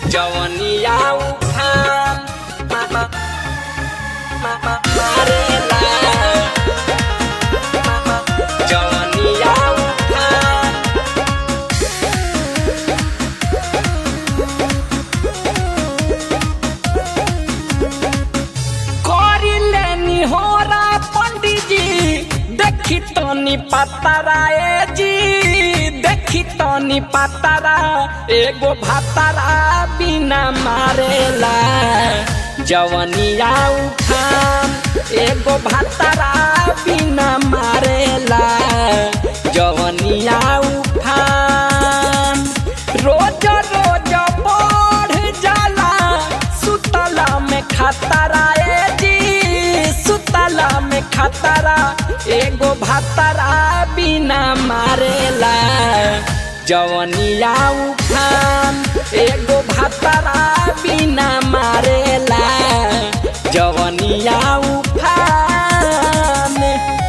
जवनिया उफान मामा मामा मारेला मामा जवनिया उफान करिले निहोरा पंडिजी देखी तनी पतरा ए जी देखी तनी पतरा एगो भातरा बिना मारेला जवनिया उठान एगो भातरा बिना मारेला जवनिया उठान रोज रोज बढ़ जाला सुतला में खतरा ए जी सुतला में खतरा एगो भातरा बिना मारेला जवनिया उफान एगो भातरा बिना मारेला जवनिया उफान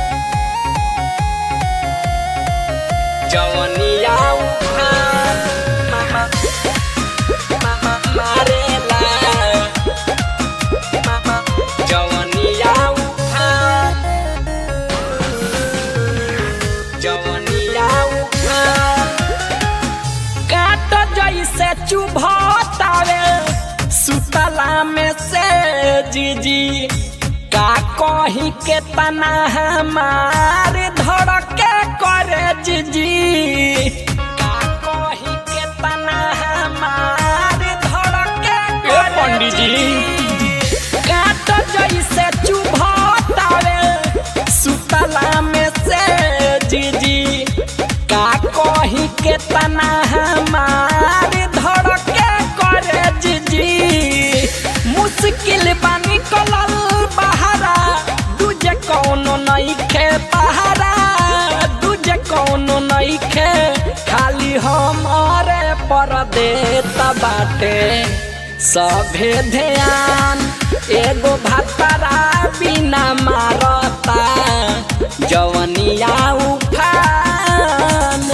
जवनिया उफान मामा मामा मारेला मामा जवनिया उफान जवनिया उफान काट जैसे चुभतावे सुतला में से जीजी का कही के तना हमार धड़के करे जीजी का कही के तना हमार धड़के करे पंडित जी। जीजी। काट जैसे चुभतावे सुतला में से जीजी का कही के तना हमार धड़के करे जीजी मुश्किल बानी कलल बहारा दूजे कौनो नहीं खे पहारा दूजे कौनो नहीं खे खाली हमारे पर देता बाटे सभे ध्यान एगो भातरा बिना मारता जवनिया उफान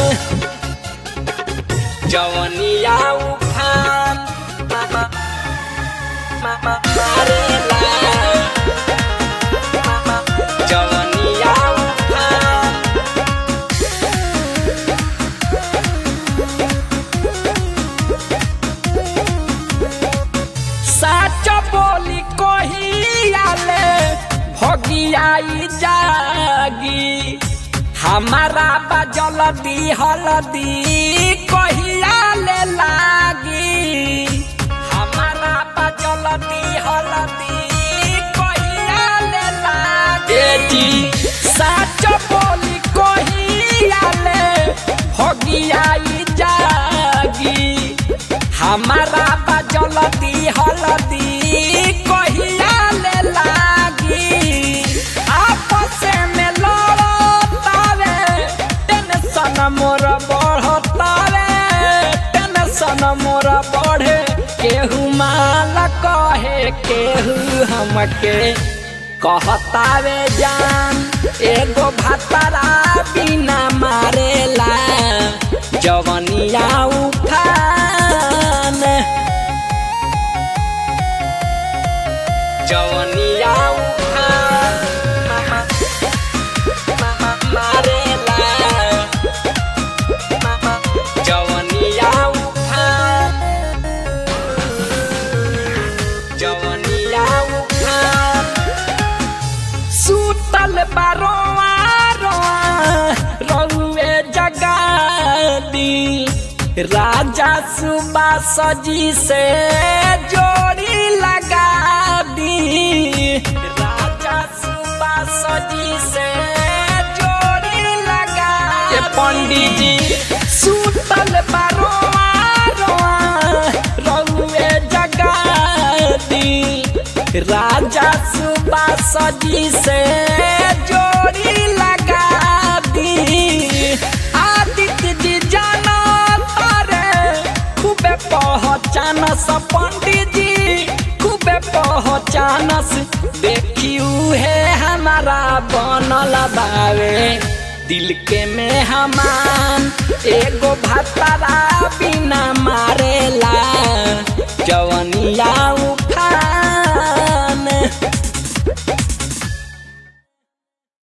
जवनिया उफान मामा मामा मारेला मामा जवनिया उफान साच बोली कहियाले भगियाई जागी हमारा बजल दी हलदी कहियाले लागी हमारा बजल दी हलदी कहियाले लागी ए जी साच बोली कहियाले भगियाई जागी हमारा बजल दी हलदी कहिया ले लागी आपस में लड़तावे टेंशन मोर बढ़तावे टेंशन मोर बढ़े केहू माल कहे केहू हमके कहतावे जान एगो भातरा बिना मारेला जवनिया उफान जवनिया उफान मामा मामा मारेला मामा जवनिया उफान जवनिया उफान सुतल बारोआ रोआ रउए जगा दी राजा सुबा सजी से जोड़ी लगा दी राजा सुबा सजी से जोड़ी लगा ये पंडित जी सुतल बारोआ रोआ रउए जगा दी राजा सुबा सजी से जोड़ी लगा दी आदित्य जी जाना तारे खूबे पहचानस पंडित जी खूबे पहचानस देखियू है हमारा बनल बावे दिल के में हमान एगो भाता